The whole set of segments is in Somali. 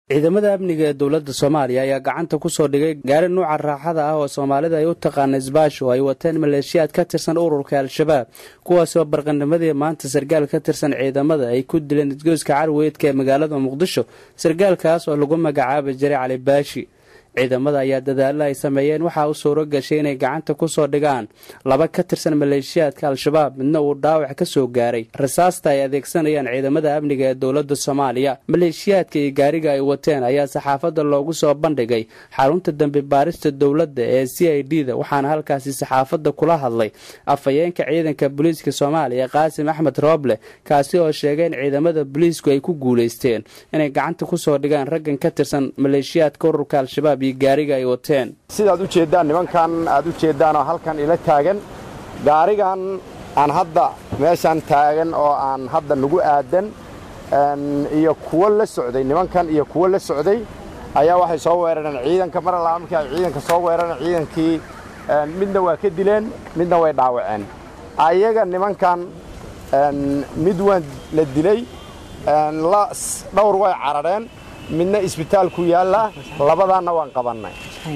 ciidamada amniga ee dowladda soomaaliya ayaa gacanta ku soo dhigay gaari nuuca raaxada ah oo soomaalida ay u taqaana isbaasho ay wateen maleeshiyaad ka tirsan ururka al-shabaab kuwaasoo barqanimadii maanta sargaal ka tirsan ciidamada ay ku dileen isgoyska carweydka ee magaalada muqdisho sargaalkaas oo lagu magacaaba jiray cali baashi ciidamada ayaa dadaalla ay sameeyeen waxaa u suuro gashay inay gacanta ku soo dhigaan laba ka tirsan maleeshiyaadka al-shabaab midna uu dhaawac ka soo gaaray rasaasta ay adeegsanayaan ciidamada amniga ee dowladda soomaaliya maleeshiyaadka iyo gaariga ay wateen ayaa saxaafadda loogu soo bandhigay xarunta dambi baarista dowladda ee c i d da waxaana halkaasi saxaafadda kula hadlay afhayeenka ciidanka booliiska soomaaliya qaasim axmed rooble kaasi oo sheegay in ciidamada booliisku ay ku guulaysteen inay gacanta ku soo dhigaan raggan ka tirsan maleeshiyaadka ururka al-shabaab sidaad u jeeddaan nimankan aad u jeeddaanoo halkan ila taagan gaarigan aan hadda meeshan taagan oo aan hadda nagu aadan iyo kuwo la socday nimankan iyo kuwo la socday ayaa waxay soo weerareen ciidanka mar allaa markii ay ciidanka soo weerareen ciidankii midna waa ka dileen midna way dhaawaceen ayaga nimankan mid waan la dilay dhowr way carareen midna isbitaalku yaallaa labadaanna waan qabannay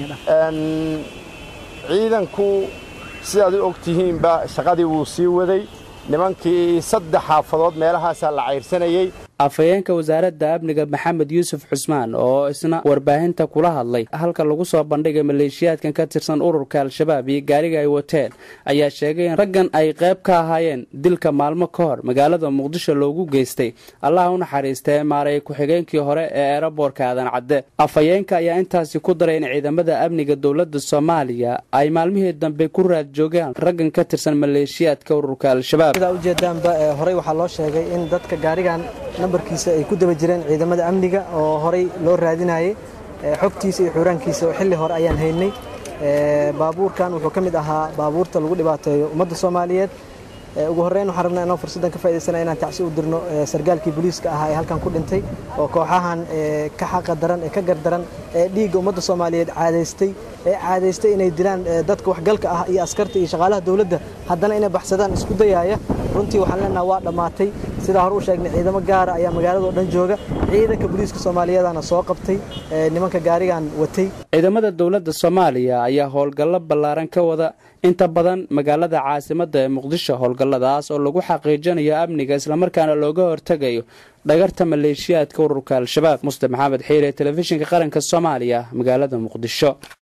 ciidanku sidaad u og tihiinba shaqadii wuu sii waday nimankii saddex xaafadood meelahaasaa la cayrsanayey afhayeenka wasaaradda amniga maxamed yuusuf xusmaan oo isna warbaahinta kula hadlay halka lagu soo bandhigay maleeshiyaadkan ka tirsan ururka al-shabaab iyo gaariga ay wateen ayaa sheegay in raggan ay qayb ka ahaayeen dilka maalmo ka hor magaalada muqdisho loogu geystay allaha u naxariistee maaray ku-xigeenkii hore ee eeraboorka aadan cadde afhayeenka ayaa intaasi ku daray in ciidamada amniga dowladda soomaaliya ay maalmihii dambe ku raad joogaan raggan ka tirsan maleeshiyaadka ururka al-shabaab sidaa ujeedaanba horey waxaa loo sheegay in dadka gaarigan nambarkiisa ay ku daba jireen ciidamada amniga oo horey loo raadinayay xogtiisa iyo xuuraankiisa oo xilli hore ayaan haynay baabuurkan wuxuu ka mid ahaa baabuurta lagu dhibaateeyo ummadda soomaaliyeed ugu horreyn waxaan rabnaa inaan fursaddan ka faa'idaysana inaan tacsi u dirno sargaalkii booliiska ahaa ee halkan ku dhintay oo kooxahan ka xaqa daran ee ka gardaran ee dhiigga ummadda soomaaliyeed caadaystay ee caadaystay inay dilaan dadka waxgalka ah iyo askarta iyo shaqaalaha dowladda haddana inay baxsadaan isku dayaaya runtii waxaan leenaha waa dhammaatay sidaa hore u sheegnay ciidamo gaara ayaa magaalada oo dhan jooga ciidanka booliiska soomaaliyeedana soo qabtay nimanka gaarigan watay ciidamada dowladda soomaaliya ayaa howlgallo ballaaran ka wada inta badan magaalada caasimadda ee muqdisho howlgalladaas oo lagu xaqiijinayo amniga islamarkaana looga hortegayo dhagarta maleeshiyaadka ururka al-shabaab muslim maxamed xiire telefishinka qaranka soomaaliya magaalada muqdisho